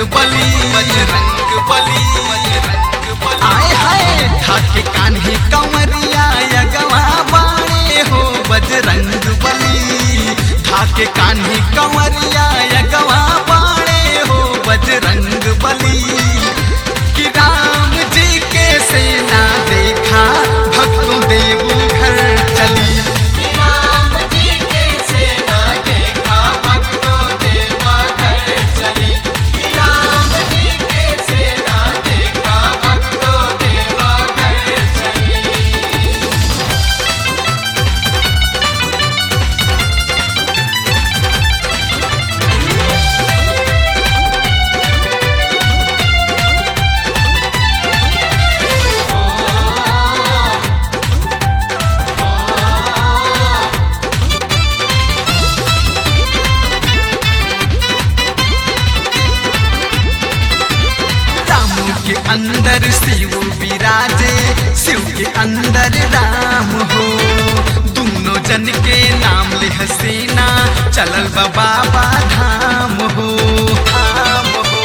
बली बजरंग बली बजरंग बली आए हाय ठाके कान्हे कंवरिया यगवा बाणे हो बजरंग बली ठाके कान्हे कंवरिया यगवा बाणे हो बजरंग बली कि राम जी के सेना देखा भक्तों देव घर चली राम जी के सेना देखा भक्तों देवा घर चली राम जी के सेना देखा भक्तों देवा घर चली राम के अंदर शिव विराजे शिव के अंदर राम हो दोनों जन के नाम ले हसीना चलल बा बाबा धाम हो धाम हो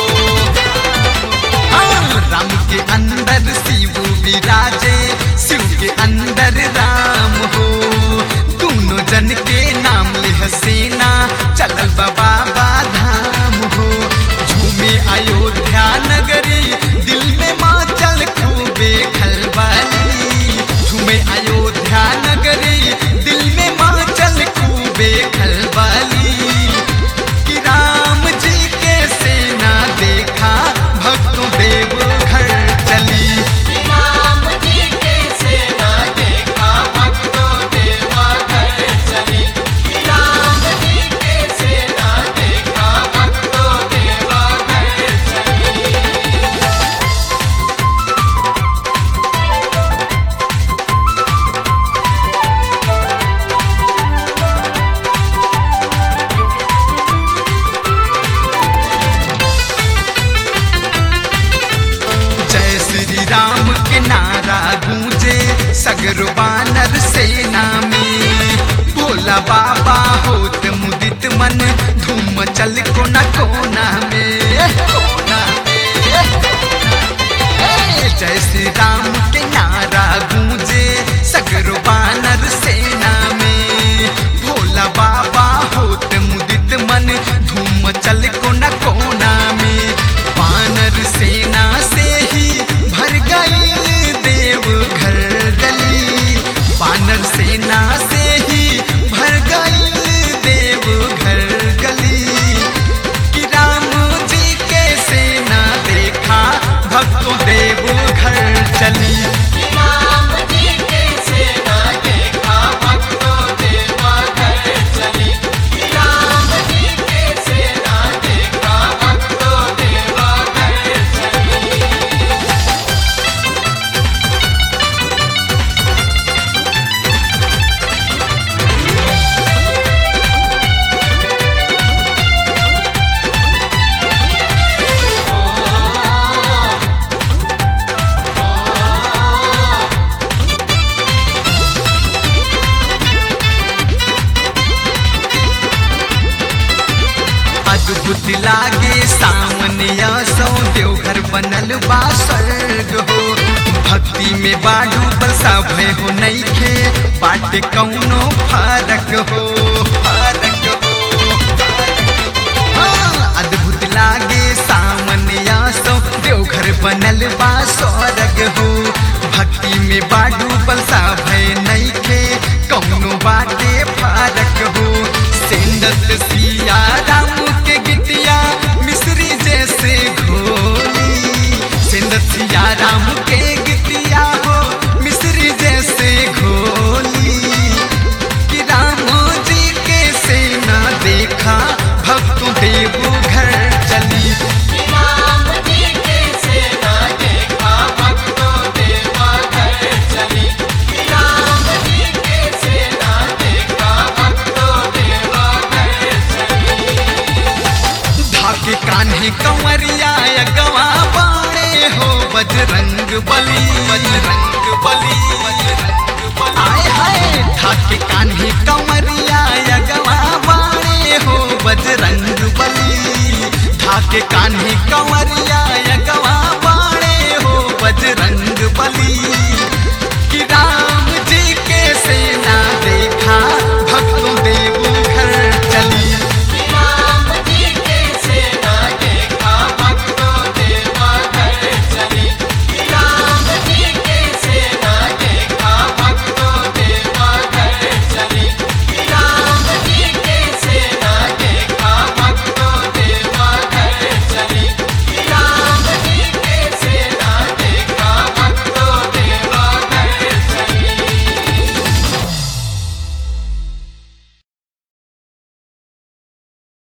हाँ, राम के अंदर शिव विराजे शिव के अंदर राम हो दोनों जन के नाम ले हसीना चलल बा बाबा धाम हो झूमे अयोध्या नगरी दिल में माँ चल खूबे खलबली झूमे अयोध्या नगरी दिल में माँ चल खूबे खलबली कि राम जी के सेना देखा भक्तों देव घर चली राम जी के सेना देखा भक्तों देवा घर चली राम जी के सेना देखा भक्तों देवा घर चली जय श्री राम के नारा गूंजे सगरो बानर सेना में भोला बाबा होत मुदित मन धूम चल कोना कोना में कोना में ए, जय श्री राम के नारा गूंजे सगरो बानर सेना में भोला बाबा होत मुदित मन धूम चल कोना कोना में बानर सेना से ही भर गई देव घर गली बानर सेना से ही भर गई देव घर गली कि राम जी के सेना देखा भक्तों देव घर चली राम जी के सेना देखा भक्तों देवा घर चली राम जी के सेना देखा भक्तों देवा घर चली अद्भुत लागे सामने सौ देवघर बनल बा स्वर्ग हो भक्ति में बाडू बरसा भय हो नईखे बाटे कौनो फरक हो फरक हो हाँ, अद्भुत लागे सामने सौ देवघर बनल बा स्वर्ग हो भक्ति में बा